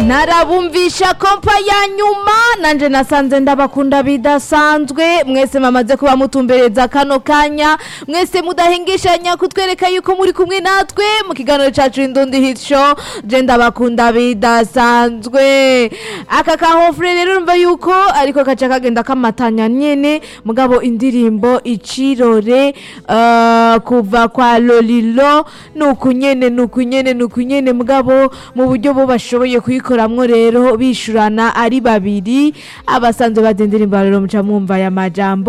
narabumvisha kompa ya nyuma nanje nasanze ndabakunda bidasanzwe mwese mamaze kuba mutumbereza kano kanya mwese mudahengeshanya kutwereka yuko muri kumwe natwe mu kiganiro cacu indundi hit show je ndabakunda bidasanzwe aka kahofure rero urumva yuko ariko kaca kagenda kamatanya nyene mugabo indirimbo icirore uh, kuva kwa lolilo nuku nyene nuku nyene nuku nyene mugabo mu buryo bo bashoboye kuyikoramwo rero bishurana ari babiri abasanzwe bazi indirimbo rero muca mwumva aya majambo